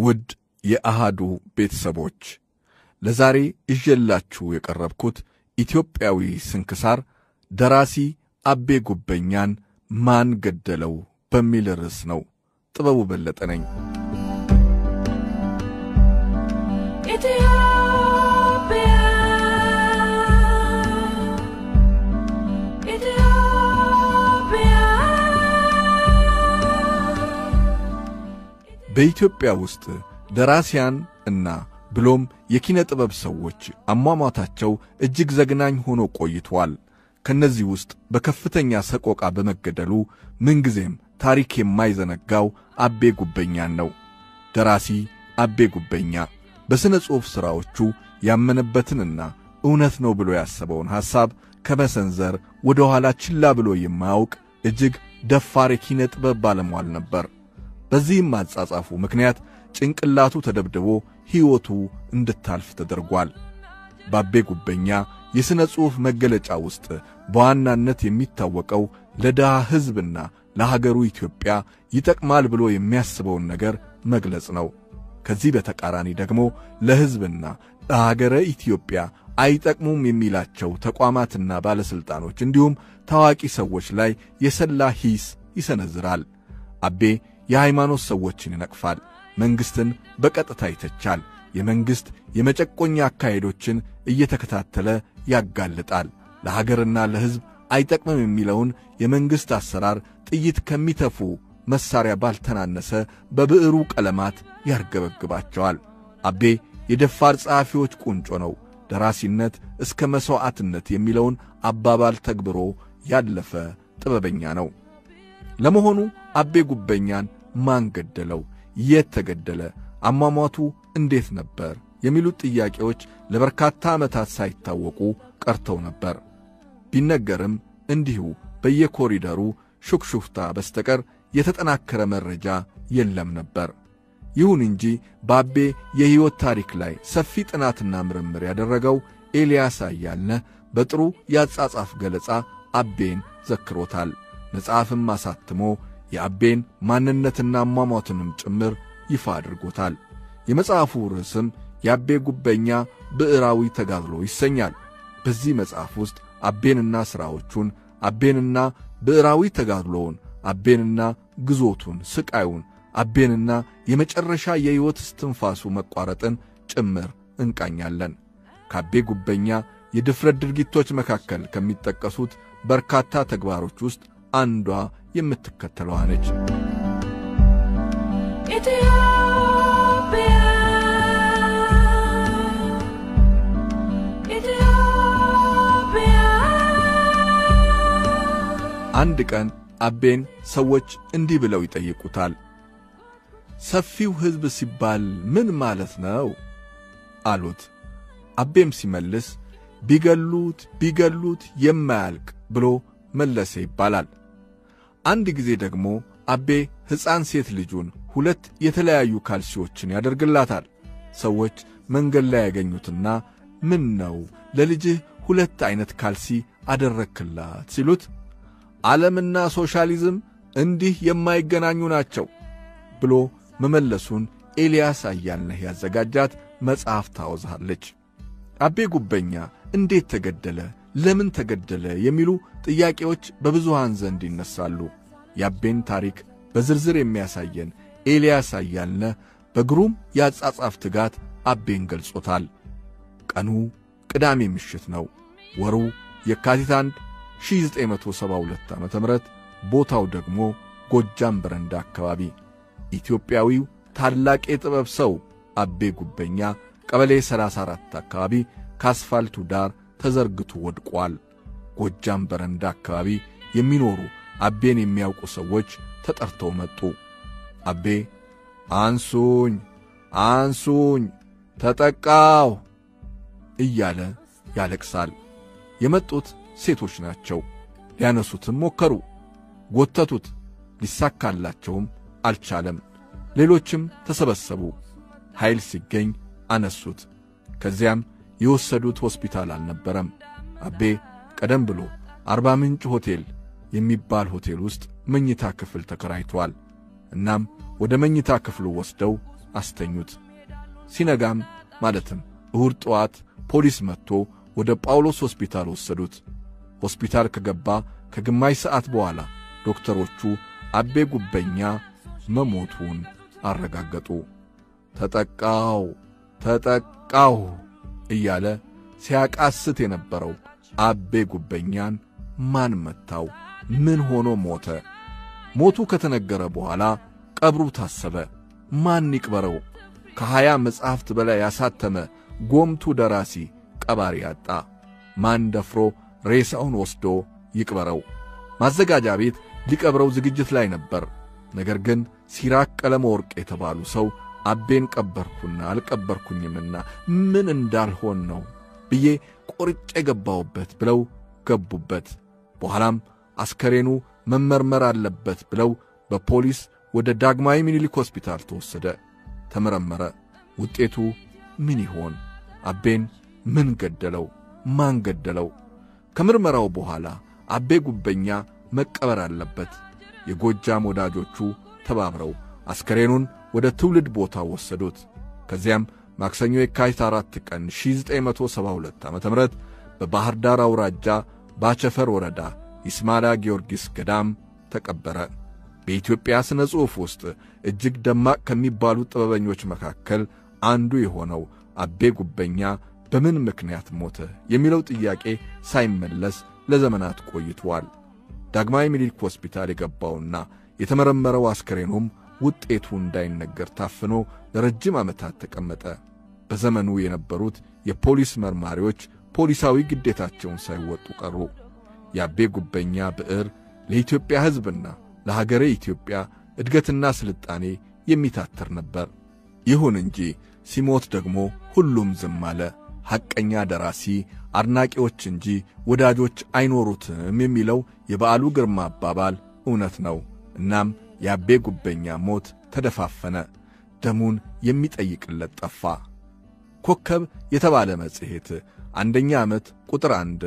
ውድ የአሃዱ ቤተሰቦች ለዛሬ ይዤላችሁ የቀረብኩት ኢትዮጵያዊ ስንክሳር ደራሲ አቤ ጉበኛን ማን ገደለው በሚል ርዕስ ነው። ጥበቡ በለጠ ነኝ። ኢትዮጵያ ኢትዮጵያ በኢትዮጵያ ውስጥ ደራሲያን እና ብሎም የኪነ ጥበብ ሰዎች አሟሟታቸው እጅግ ዘግናኝ ሆኖ ቆይቷል። ከነዚህ ውስጥ በከፍተኛ ሰቆቃ በመገደሉ ምንጊዜም ታሪክ የማይዘነጋው አቤ ጉበኛን ነው። ደራሲ አቤ ጉበኛ በሥነ ጽሑፍ ሥራዎቹ ያመነበትንና እውነት ነው ብሎ ያሰበውን ሐሳብ ከመሰንዘር ወደ ኋላ ችላ ብሎ የማያውቅ እጅግ ደፋር የኪነ ጥበብ ባለሟል ነበር። በዚህም አጻጻፉ ምክንያት ጭንቅላቱ ተደብድቦ ሕይወቱ እንድታልፍ ተደርጓል። በአቤ ጉበኛ የሥነ ጽሑፍ መገለጫ ውስጥ በዋናነት የሚታወቀው ለድሃ ሕዝብና ለሀገሩ ኢትዮጵያ ይጠቅማል ብሎ የሚያስበውን ነገር መግለጽ ነው። ከዚህ በተቃራኒ ደግሞ ለሕዝብና ለሀገረ ኢትዮጵያ አይጠቅሙም የሚላቸው ተቋማትና ባለሥልጣኖች እንዲሁም ታዋቂ ሰዎች ላይ የሰላ ሂስ ይሰነዝራል። አቤ የሃይማኖት ሰዎችን ይነቅፋል። መንግሥትን በቀጥታ ይተቻል። የመንግሥት የመጨቆኛ አካሄዶችን እየተከታተለ ያጋልጣል። ለሀገርና ለሕዝብ አይጠቅምም የሚለውን የመንግሥት አሰራር ጥይት ከሚተፉ መሣሪያ ባልተናነሰ በብዕሩ ቀለማት ያርገበግባቸዋል። አቤ የደፋር ጸሐፊዎች ቁንጮ ነው። ደራሲነት እስከ መሥዋዕትነት የሚለውን አባባል ተግብሮ ያለፈ ጥበበኛ ነው። ለመሆኑ አቤ ጉበኛን ማን ገደለው? የት ተገደለ? አሟሟቱ እንዴት ነበር? የሚሉት ጥያቄዎች ለበርካታ ዓመታት ሳይታወቁ ቀርተው ነበር። ቢነገርም እንዲሁ በየኮሪደሩ ሹክሹክታ በስተቀር የተጠናከረ መረጃ የለም ነበር። ይሁን እንጂ በአቤ የሕይወት ታሪክ ላይ ሰፊ ጥናትና ምርምር ያደረገው ኤልያስ አያልነህ በጥሩ የአጻጻፍ ገለጻ አቤን ዘክሮታል። መጽሐፍም አሳትሞ የአቤን ማንነትና አሟሟቱንም ጭምር ይፋ አድርጎታል። የመጽሐፉ ርዕስም የአቤ ጉበኛ ብዕራዊ ተጋድሎ ይሰኛል። በዚህ መጽሐፍ ውስጥ አቤንና ሥራዎቹን፣ አቤንና ብዕራዊ ተጋድሎውን፣ አቤንና ግዞቱን፣ ስቃዩን፣ አቤንና የመጨረሻ የሕይወት እስትንፋሱ መቋረጥን ጭምር እንቃኛለን። ከአቤ ጉበኛ የድፍረት ድርጊቶች መካከል ከሚጠቀሱት በርካታ ተግባሮች ውስጥ አንዷ የምትከተለዋ ነች። ኢትዮጵያ ኢትዮጵያ አንድ ቀን አቤን ሰዎች እንዲህ ብለው ይጠይቁታል። ሰፊው ሕዝብ ሲባል ምን ማለት ነው? አሉት። አቤም ሲመልስ ቢገሉት ቢገሉት የማያልቅ ብሎ መለሰ ይባላል። አንድ ጊዜ ደግሞ አቤ ሕፃን ሴት ልጁን ሁለት የተለያዩ ካልሲዎችን ያደርግላታል። ሰዎች መንገድ ላይ ያገኙትና ምን ነው ለልጅህ ሁለት ዐይነት ካልሲ አደረክላት ሲሉት ዓለምና ሶሻሊዝም እንዲህ የማይገናኙ ናቸው ብሎ መመለሱን ኤልያስ አያልነህ ያዘጋጃት መጽሐፍ ታወዛለች። አቤ ጉበኛ እንዴት ተገደለ? ለምን ተገደለ? የሚሉ ጥያቄዎች በብዙሃን ዘንድ ይነሳሉ። የአቤን ታሪክ በዝርዝር የሚያሳየን ኤልያስ አያልነህ በግሩም የአጻጻፍ ትጋት አቤን ገልጾታል። ቀኑ ቅዳሜ ምሽት ነው። ወሩ የካቲት 1 1972 ዓ ም ቦታው ደግሞ ጎጃም በረንዳ አካባቢ ኢትዮጵያዊው ታላቅ የጥበብ ሰው አቤ ጉበኛ ቀበሌ 34 አካባቢ ከአስፋልቱ ዳር ተዘርግቶ ወድቋል። ጎጃም በረንዳ አካባቢ የሚኖሩ አቤን የሚያውቁ ሰዎች ተጠርተው መጡ። አቤ አንሱኝ፣ አንሱኝ፣ ተጠቃው እያለ ያለቅሳል። የመጡት ሴቶች ናቸው። ሊያነሱትም ሞከሩ፣ ጎተቱት። ሊሳካላቸውም አልቻለም። ሌሎችም ተሰበሰቡ። ኃይል ሲገኝ አነሱት። ከዚያም የወሰዱት ሆስፒታል አልነበረም። አቤ ቀደም ብሎ አርባ ምንጭ ሆቴል የሚባል ሆቴል ውስጥ መኝታ ክፍል ተከራይቷል። እናም ወደ መኝታ ክፍሉ ወስደው አስተኙት። ሲነጋም ማለትም እሁድ ጠዋት ፖሊስ መጥቶ ወደ ጳውሎስ ሆስፒታል ወሰዱት። ሆስፒታል ከገባ ከግማሽ ሰዓት በኋላ ዶክተሮቹ አቤ ጉበኛ መሞቱን አረጋገጡ። ተጠቃው ተጠቃው እያለ ሲያቃስት የነበረው አቤ ጉበኛን ማን መታው? ምን ሆኖ ሞተ? ሞቱ ከተነገረ በኋላ ቀብሩ ታሰበ። ማን ይቅበረው? ከሀያ መጻሕፍት በላይ ያሳተመ ጎምቱ ደራሲ ቀባሪ አጣ። ማን ደፍሮ ሬሳውን ወስዶ ይቅበረው? ማዘጋጃ ቤት ሊቀብረው ዝግጅት ላይ ነበር። ነገር ግን ሲራክ ቀለመ ወርቅ የተባሉ ሰው አቤን ቀበርኩና አልቀበርኩኝምና ምን እንዳልሆን ነው ብዬ ቆርጬ ገባሁበት ብለው ገቡበት። በኋላም አስከሬኑ መመርመር አለበት ብለው በፖሊስ ወደ ዳግማዊ ምኒልክ ሆስፒታል ተወሰደ። ተመረመረ። ውጤቱ ምን ይሆን? አቤን ምን ገደለው? ማን ገደለው? ከምርመራው በኋላ አቤ ጉበኛ መቀበር አለበት። የጎጃም ወዳጆቹ ተባብረው አስከሬኑን ወደ ትውልድ ቦታ ወሰዱት። ከዚያም ማክሰኞ የካቲት አራት ቀን 1972 ዓ ም በባሕር ዳር አውራጃ ባቸፈር ወረዳ ይስማላ ጊዮርጊስ ገዳም ተቀበረ። በኢትዮጵያ ሥነ ጽሑፍ ውስጥ እጅግ ደማቅ ከሚባሉት ጥበበኞች መካከል አንዱ የሆነው አቤ ጉበኛ በምን ምክንያት ሞተ የሚለው ጥያቄ ሳይመለስ ለዘመናት ቆይቷል። ዳግማዊ ምኒልክ ሆስፒታል የገባውና የተመረመረው አስከሬኑም ውጤቱ እንዳይነገር ታፍኖ ለረጅም ዓመታት ተቀመጠ። በዘመኑ የነበሩት የፖሊስ መርማሪዎች ፖሊሳዊ ግዴታቸውን ሳይወጡ ቀሩ። የአቤ ጉበኛ ብዕር ለኢትዮጵያ ሕዝብና ለሀገረ ኢትዮጵያ እድገትና ስልጣኔ የሚታተር ነበር። ይሁን እንጂ ሲሞት ደግሞ ሁሉም ዝም አለ። ሐቀኛ ደራሲ አድናቂዎች እንጂ ወዳጆች አይኖሩትም የሚለው የበዓሉ ግርማ አባባል እውነት ነው። እናም የአቤ ጉበኛ ሞት ተደፋፈነ። ደሙን የሚጠይቅለት ጠፋ። ኮከብ የተባለ መጽሔት አንደኛ ዓመት ቁጥር 1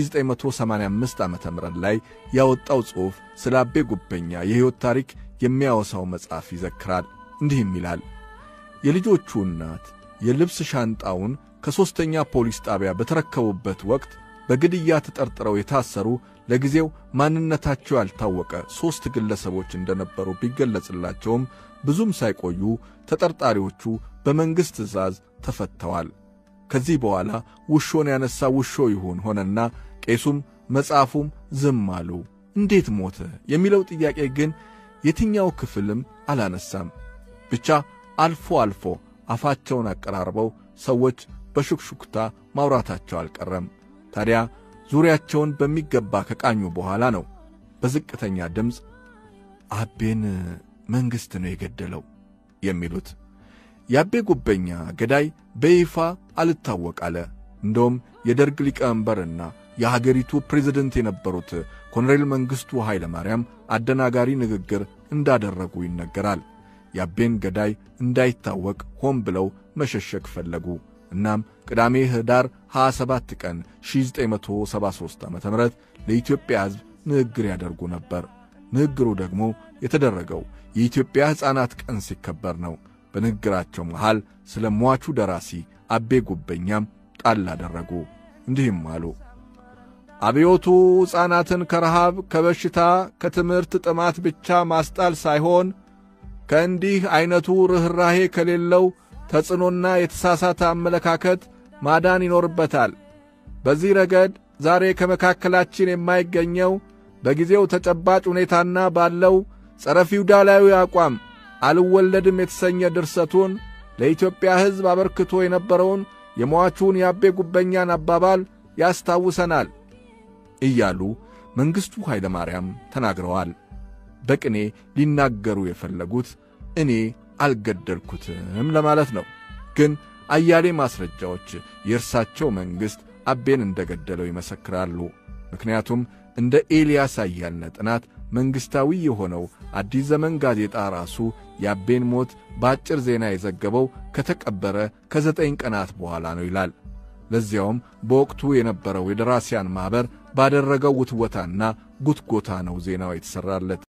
1985 ዓ ም ላይ ያወጣው ጽሑፍ ስለ አቤ ጉበኛ የሕይወት ታሪክ የሚያወሳው መጽሐፍ ይዘክራል። እንዲህም ይላል። የልጆቹ እናት የልብስ ሻንጣውን ከሦስተኛ ፖሊስ ጣቢያ በተረከቡበት ወቅት በግድያ ተጠርጥረው የታሰሩ ለጊዜው ማንነታቸው ያልታወቀ ሦስት ግለሰቦች እንደነበሩ ቢገለጽላቸውም ብዙም ሳይቆዩ ተጠርጣሪዎቹ በመንግሥት ትእዛዝ ተፈተዋል። ከዚህ በኋላ ውሾን ያነሳ ውሾ ይሁን ሆነና ቄሱም መጽሐፉም ዝም አሉ። እንዴት ሞተ የሚለው ጥያቄ ግን የትኛው ክፍልም አላነሳም። ብቻ አልፎ አልፎ አፋቸውን አቀራርበው ሰዎች በሹክሹክታ ማውራታቸው አልቀረም። ታዲያ ዙሪያቸውን በሚገባ ከቃኙ በኋላ ነው በዝቅተኛ ድምፅ አቤን መንግሥት ነው የገደለው የሚሉት። የአቤ ጉበኛ ገዳይ በይፋ አልታወቅ አለ። እንደውም የደርግ ሊቀመንበርና የሀገሪቱ ፕሬዝደንት የነበሩት ኮሎኔል መንግሥቱ ኃይለ ማርያም አደናጋሪ ንግግር እንዳደረጉ ይነገራል። የአቤን ገዳይ እንዳይታወቅ ሆን ብለው መሸሸግ ፈለጉ። እናም ቅዳሜ ኅዳር 27 ቀን 1973 ዓ ም ለኢትዮጵያ ሕዝብ ንግግር ያደርጉ ነበር። ንግግሩ ደግሞ የተደረገው የኢትዮጵያ ሕፃናት ቀን ሲከበር ነው። በንግግራቸው መሃል ስለ ሟቹ ደራሲ አቤ ጉበኛም ጣል አደረጉ። እንዲህም አሉ። አብዮቱ ሕፃናትን ከረሃብ፣ ከበሽታ፣ ከትምህርት ጥማት ብቻ ማስጣል ሳይሆን ከእንዲህ ዐይነቱ ርኅራሄ ከሌለው ተጽዕኖና የተሳሳተ አመለካከት ማዳን ይኖርበታል። በዚህ ረገድ ዛሬ ከመካከላችን የማይገኘው በጊዜው ተጨባጭ ሁኔታና ባለው ጸረ ፊውዳላዊ አቋም አልወለድም የተሰኘ ድርሰቱን ለኢትዮጵያ ሕዝብ አበርክቶ የነበረውን የሟቹን የአቤ ጉበኛን አባባል ያስታውሰናል እያሉ መንግሥቱ ኃይለ ማርያም ተናግረዋል። በቅኔ ሊናገሩ የፈለጉት እኔ አልገደልኩትም ለማለት ነው። ግን አያሌ ማስረጃዎች የእርሳቸው መንግሥት አቤን እንደ ገደለው ይመሰክራሉ። ምክንያቱም እንደ ኤልያስ አያልነ ጥናት መንግሥታዊ የሆነው አዲስ ዘመን ጋዜጣ ራሱ የአቤን ሞት በአጭር ዜና የዘገበው ከተቀበረ ከዘጠኝ ቀናት በኋላ ነው ይላል። ለዚያውም በወቅቱ የነበረው የደራሲያን ማኅበር ባደረገው ውትወታና ጉትጎታ ነው ዜናው የተሠራለት።